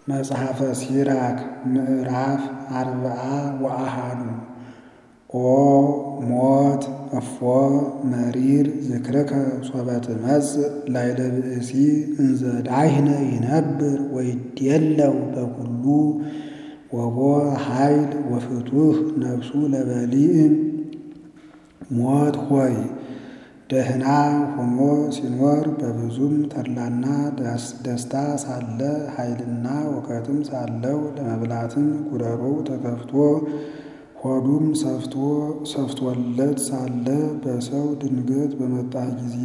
መጽሐፈ ሲራክ ምዕራፍ አርብዓ ወአሃዱ ኦ ሞት እፎ መሪር ዝክርከ ሶበ ትመጽእ ላዕለ ብእሲ እንዘ ዳህነ ይነብር ወይድየለው በኵሉ ወቦ ኃይል ወፍቱሕ ነፍሱ ለበሊዕ ሞት ሆይ ደህና ሆኖ ሲኖር በብዙም ተድላና ደስታ ሳለ ኃይልና እውቀትም ሳለው ለመብላትም ጉረሮው ተከፍቶ ሆዱም ሰፍቶለት ሳለ በሰው ድንገት በመጣህ ጊዜ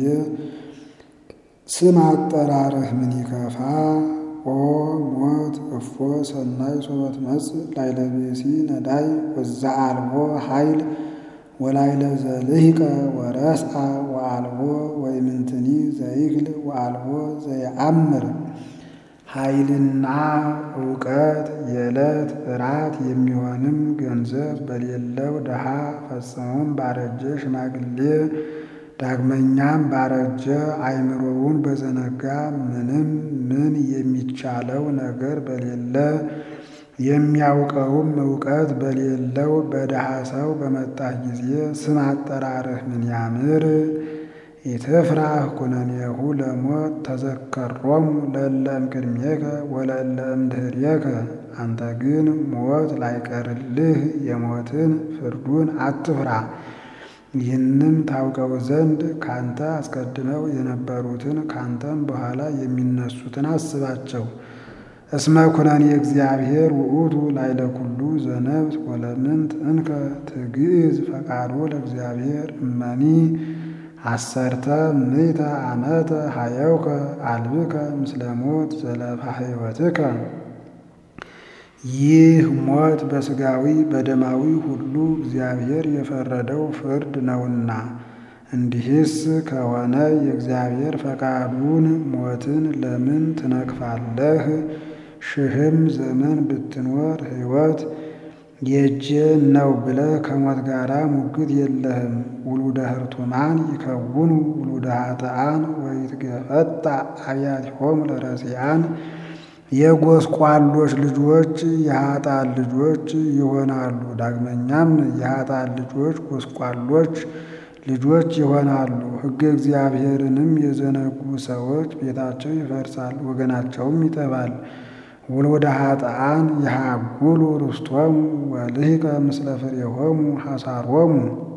ስም አጠራርህ ምን ይከፋ። ኦ ሞት እፎ ሰናይ ሶበ ትመጽእ ላዕለ ብእሲ ነዳይ ወዘአልቦ ኃይል ወላዕለ ዘልሂቀ ወረስአ ወአልቦ ወኢምንትኒ ዘይክል ወአልቦ ዘየአምር። ኃይልና እውቀት የዕለት እራት የሚሆንም ገንዘብ በሌለው ድሃ ፈጽሞም ባረጀ ሽማግሌ ዳግመኛም ባረጀ አእምሮውን በዘነጋ ምንም ምን የሚቻለው ነገር በሌለ የሚያውቀውም እውቀት በሌለው በድሃ ሰው በመጣህ ጊዜ ስም አጠራርህ ምን ያምር። ኢትፍራህ ኩነኔሁ ለሞት ተዘከሮሙ ለእለ እምቅድሜከ ወለእለ እምድኅሬከ። አንተ ግን ሞት ላይቀርልህ የሞትን ፍርዱን አትፍራ። ይህንም ታውቀው ዘንድ ካንተ አስቀድመው የነበሩትን ካንተም በኋላ የሚነሱትን አስባቸው። እስመ ኩነኔ እግዚአብሔር ውእቱ ላዕለ ኩሉ ዘነብስ ወለምንት እንከ ትግዕዝ ፈቃዶ ለእግዚአብሔር እመኒ አሰርተ ምእተ ዓመተ ሀየውከ አልብከ ምስለ ሞት ዘለፋ ሕይወትከ። ይህ ሞት በሥጋዊ በደማዊ ሁሉ እግዚአብሔር የፈረደው ፍርድ ነውና። እንዲህስ ከሆነ የእግዚአብሔር ፈቃዱን ሞትን ለምን ትነቅፋለህ? ሺህም ዘመን ብትኖር ሕይወት የእጄ ነው ብለህ ከሞት ጋር ሙግት የለህም። ውሉደ ህርቱማን ይከውኑ ውሉደ ኃጥኣን ወይትገፈጣ አብያቲሆሙ ለረሲዓን። የጎስቋሎች ልጆች የኃጥኣን ልጆች ይሆናሉ። ዳግመኛም የኃጥኣን ልጆች ጎስቋሎች ልጆች ይሆናሉ። ሕገ እግዚአብሔርንም የዘነጉ ሰዎች ቤታቸው ይፈርሳል፣ ወገናቸውም ይጠፋል። ውሉደ ኃጥኣን ይሃጉሉ ርስቶሙ ወልሂቀ ምስለ ፍሬሆሙ ሐሳሮሙ።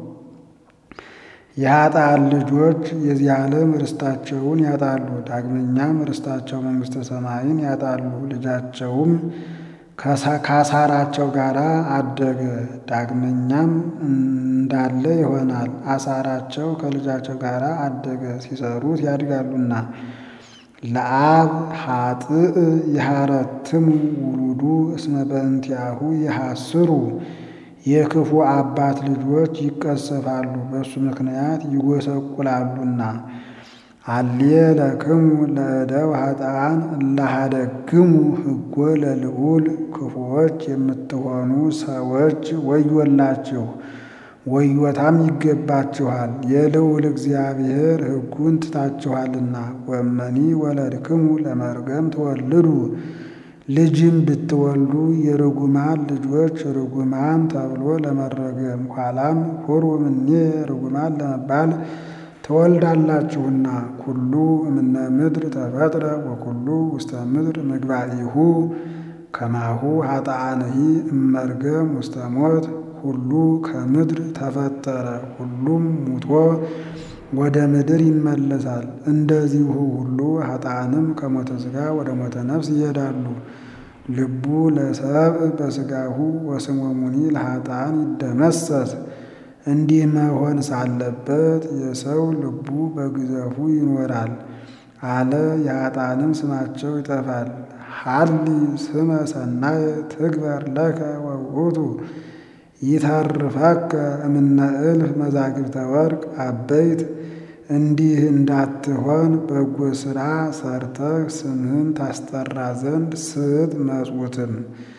የኃጥኣን ልጆች የዚህ ዓለም ርስታቸውን ያጣሉ። ዳግመኛም ርስታቸው መንግሥተ ሰማይን ያጣሉ። ልጃቸውም ከአሳራቸው ጋር አደገ፣ ዳግመኛም እንዳለ ይሆናል። አሳራቸው ከልጃቸው ጋር አደገ፣ ሲሰሩት ያድጋሉና። ለአብ ኃጥእ ይሃረትሙ ውሉዱ እስመ በእንቲአሁ ይሃስሩ። የክፉ አባት ልጆች ይቀሰፋሉ፣ በእሱ ምክንያት ይጎሰቁላሉና። አሌ ለክሙ ለእደው ኃጥኣን እላሃደግሙ ሕጎ ለልዑል። ክፉዎች የምትሆኑ ሰዎች ወዮላችሁ፣ ወዮታም ይገባችኋል፣ የልዑል እግዚአብሔር ሕጉን ትታችኋልና። ወመኒ ወለድክሙ ለመርገም ትወልዱ። ልጅም ብትወልዱ የርጉማን ልጆች ርጉማን ተብሎ ለመረገም ኋላም ሁሩ እምኔ ርጉማን ለመባል ትወልዳላችሁና። ኩሉ እምነ ምድር ተፈጥረ ወኩሉ ውስተ ምድር ምግባኢሁ ከማሁ ኃጥኣንሂ እመርገም ውስተ ሞት። ሁሉ ከምድር ተፈጠረ፣ ሁሉም ሙቶ ወደ ምድር ይመለሳል። እንደዚሁ ሁሉ ኃጥኣንም ከሞተ ሥጋ ወደ ሞተ ነፍስ ይሄዳሉ። ልቡ ለሰብእ በሥጋሁ ወስሞሙኒ ለኃጥኣን ይደመሰስ። እንዲህ መሆን ሳለበት የሰው ልቡ በግዘፉ ይኖራል አለ። የኃጥኣንም ስማቸው ይጠፋል። ሀሊ ስመ ሰናየ ትግበር ለከ ወውእቱ ይተርፈከ እምነ እልፍ መዛግብተ ወርቅ አበይት። እንዲህ እንዳትሆን በጎ ሥራ ሰርተህ ስምህን ታስጠራ ዘንድ ስጥ መጽውትም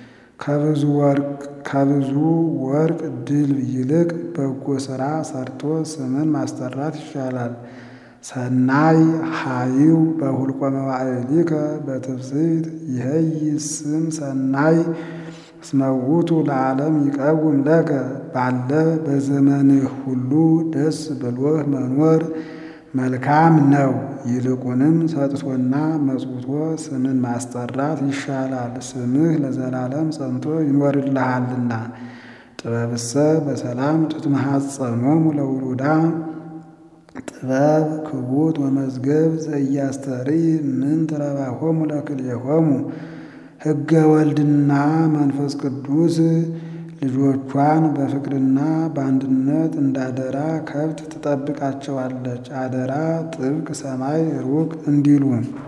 ከብዙ ወርቅ ድልብ ይልቅ በጎ ሥራ ሰርቶ ስምን ማስጠራት ይሻላል። ሰናይ ሀይው በሁልቆ መዋዕሊከ በትፍስሕት ይሄይስ ስም ሰናይ እስመ ውእቱ ለዓለም ይቀውም ለከ ባለ በዘመንህ ሁሉ ደስ ብሎህ መኖር መልካም ነው። ይልቁንም ሰጥቶና መጽውቶ ስምን ማስጠራት ይሻላል፣ ስምህ ለዘላለም ጸንቶ ይኖርልሃልና። ጥበብሰ በሰላም ትትመሐፀኖሙ ለውሉዳ ጥበብ ክቡት ወመዝገብ ዘኢያስተርኢ ምንት ረባሆሙ ለክልኤሆሙ ሕገ ወልድና መንፈስ ቅዱስ ልጆቿን በፍቅርና በአንድነት እንዳደራ ከብት ትጠብቃቸዋለች። አደራ ጥብቅ ሰማይ ሩቅ እንዲሉ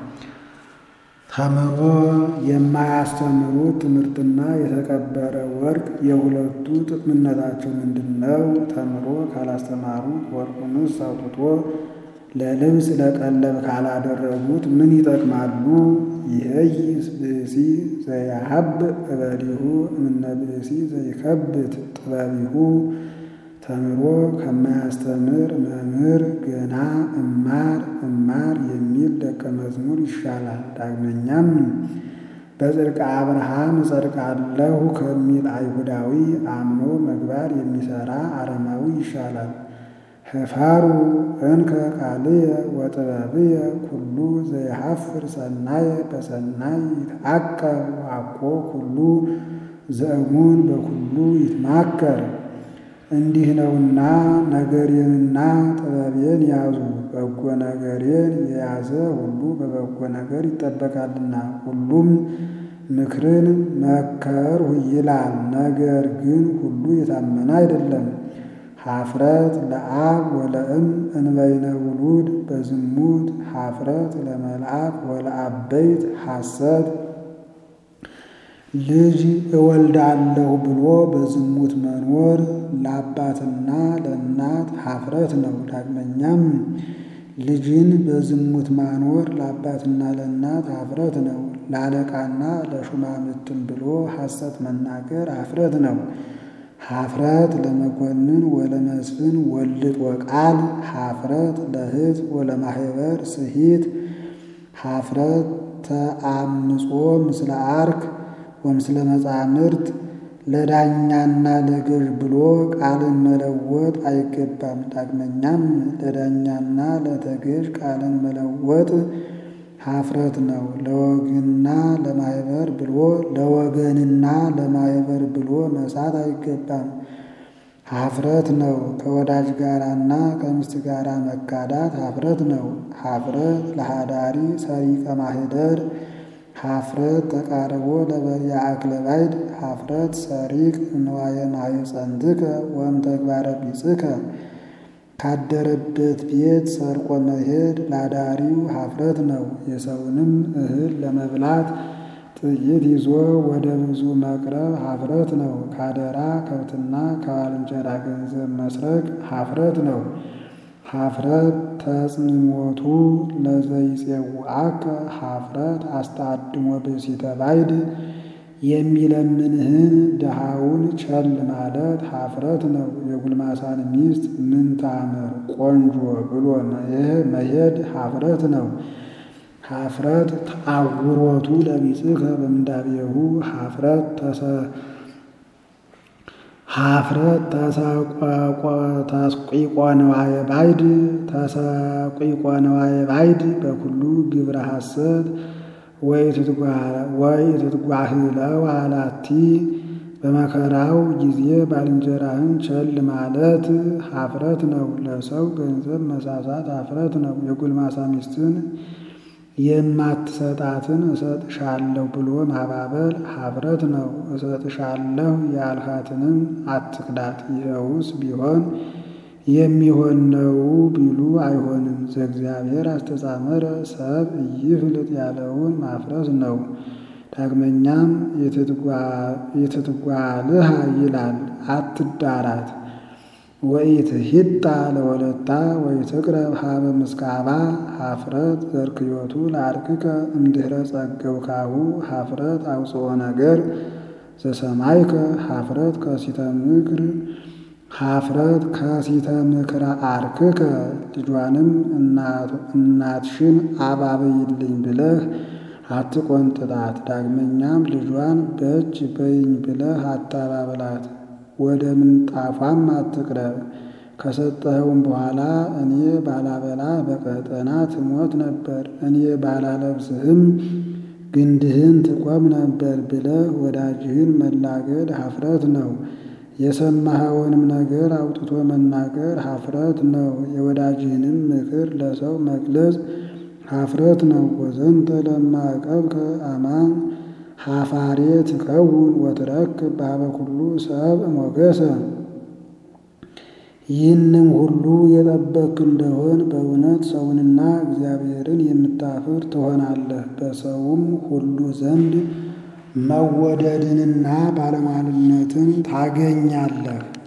ተምሮ የማያስተምሩት ትምህርትና የተቀበረ ወርቅ የሁለቱ ጥቅምነታቸው ምንድን ነው? ተምሮ ካላስተማሩት ወርቁንስ አውጥቶ ለልብስ ለቀለብ ካላደረጉት ምን ይጠቅማሉ? ይሄይስ ብእሲ ዘያሀብ እበዲሁ እምነ ብእሲ ዘይከብት ጥበቢሁ ተምሮ ከማያስተምር መምህር ገና እማር እማር የሚል ደቀ መዝሙር ይሻላል። ዳግመኛም በጽድቀ አብርሃም እጸድቃለሁ ከሚል አይሁዳዊ አምኖ ምግባር የሚሰራ አረማዊ ይሻላል። ህፋሩ እንከ ቃልየ ወጥበብየ ኩሉ ዘይሐፍር ሰናየ በሰናይ ይትዐቀብ ዋኮ ኩሉ ዘእሙን በኩሉ ይትማከር። እንዲህ ነውና ነገሬንና ጥበቤን ያዙ። በጎ ነገሬን የያዘ ሁሉ በበጎ ነገር ይጠበቃልና። ሁሉም ምክርን መከርሁ ይላል፣ ነገር ግን ሁሉ የታመነ አይደለም። ኀፍረት ለአብ ወለእም እንበይነ ውሉድ በዝሙት ኀፍረት ለመልአክ ወለአበይት ሐሰት ልጅ እወልዳለሁ ብሎ በዝሙት መኖር ለአባትና ለእናት ኀፍረት ነው። ዳግመኛም ልጅን በዝሙት ማኖር ለአባትና ለእናት ኀፍረት ነው። ለአለቃና ለሹማምንትም ብሎ ሐሰት መናገር ኀፍረት ነው። ኀፍረት ለመኮንን ወለመስፍን ወልድ ወቃል ኀፍረት ለሕዝብ ወለማህበር ስሂት ኀፍረት ተአምጾ ምስለ አርክ ወምስለ መጻምርት ለዳኛና ለገዥ ብሎ ቃልን መለወጥ አይገባም። ዳግመኛም ለዳኛና ለተገዥ ቃልን መለወጥ ኀፍረት ነው። ለወግንና ለማህበር ብሎ ለወገንና ለማህበር ብሎ መሳት አይገባም። ኀፍረት ነው። ከወዳጅ ጋራና ከሚስት ጋራ መጋዳት ኀፍረት ነው። ኀፍረት ለሃዳሪ ሰሪቀ ማህደር ኀፍረት ተቃርቦ ለበሪያ አክለ ባይድ ኀፍረት ሰሪቅ እንዋየ ማሕፀንትከ ወም ተግባረ ቢጽከ ካደረበት ቤት ሰርቆ መሄድ ላዳሪው ኀፍረት ነው። የሰውንም እህል ለመብላት ጥይት ይዞ ወደ ብዙ መቅረብ ኀፍረት ነው። ካደራ ከብትና ከባልንጀራ ገንዘብ መስረቅ ኀፍረት ነው። ኀፍረት ተጽንሞቱ ለዘይጼውዐከ ኀፍረት አስተአድሞ ብእሲተ ባይድ የሚለምንህን ድሃውን ቸል ማለት ኀፍረት ነው። የጉልማሳን ሚስት ምን ታምር ቆንጆ ብሎ መሄድ ኀፍረት ነው። ኀፍረት ተአውሮቱ ለቢጽከ በምንዳቤሁ ኀፍረት ኀፍረት ተስቂቆ ነዋየ ባይድ ተሰቂቆ ነዋየ ባይድ በኩሉ ግብረ ሐሰት ወኢትትጓህለው አላቲ በመከራው ጊዜ ባልንጀራህን ቸል ማለት ኀፍረት ነው። ለሰው ገንዘብ መሳሳት ኀፍረት ነው። የጎልማሳ ሚስትን የማትሰጣትን እሰጥሻለሁ ብሎ ማባበል ኀፍረት ነው። እሰጥሻለሁ ያልሃትንም አትክዳት። ይኸውስ ቢሆን የሚሆን ነው ቢሉ አይሆንም። ዘእግዚአብሔር አስተጻመረ ሰብ ኢይፍልጥ ያለውን ማፍረስ ነው። ዳግመኛም የትትጓልሃ ይላል አትዳራት። ወኢትሂጣ ለወለታ ወኢትቅረብ ሀበ ምስካባ ኀፍረት ዘርክዮቱ ለአርክከ እምድኅረ ጸገብካሁ ኀፍረት አውፅኦ ነገር ዘሰማይከ ኀፍረት ከሲተ ምክር ኀፍረት ከሲተ ምክረ አርክከ ልጇንም እናትሽን አባብይልኝ ብለህ አትቆንጥጣት። ዳግመኛም ልጇን በእጅ በይኝ ብለህ አታባብላት። ወደ ምንጣፏም አትቅረብ። ከሰጠኸውም በኋላ እኔ ባላበላ በቀጠና ትሞት ነበር፣ እኔ ባላለብስህም ግንድህን ትቆም ነበር ብለህ ወዳጅህን መላገድ ኀፍረት ነው። የሰማኸውንም ነገር አውጥቶ መናገር ኀፍረት ነው። የወዳጅህንም ምክር ለሰው መግለጽ ኀፍረት ነው። ወዘንተ ለማዕቀብከ አማን ኀፋሬ ትከውን ወትረክብ በኀበ ኩሉ ሰብእ ሞገሰ። ይህንም ሁሉ የጠበቅክ እንደሆን በእውነት ሰውንና እግዚአብሔርን የምታፍር ትሆናለህ። በሰውም ሁሉ ዘንድ መወደድንና ባለሟልነትን ታገኛለህ።